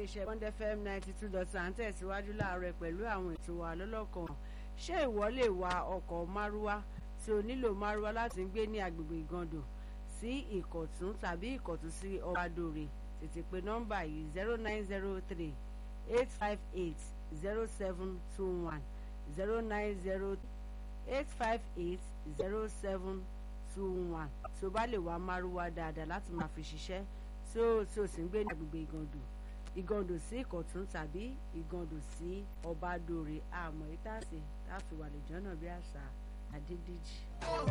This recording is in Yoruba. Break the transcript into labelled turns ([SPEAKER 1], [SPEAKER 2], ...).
[SPEAKER 1] iléeṣẹ́ Bond FM ninety two dot one tẹ̀síwájú láàárọ̀ pẹ̀lú àwọn ètò wa lọ́lọ́kan ṣé ìwọ lè wa ọkọ̀ márúwá tí o nílò márúwá láti gbé ní agbègbè ìgàndò sí ìkọ̀tún tàbí ìkọ̀tún sí ọbadòrè tètè pé nọ́mbà yìí zero nine zero three eight five eight zero seven two one zero nine zero eight five eight zero seven two one tí o bá lè wá márúwá dáadáa láti máa fi ṣiṣẹ́ tí o tí o sì ń gbé ní agbègbè ìgàndò ìgàndò sí ìkọ̀tún tàbí ìgàndò sí ọbadòrè àmọ́ ìtàsí táfi wà lè jọ́nà bí àṣà àdídíjì.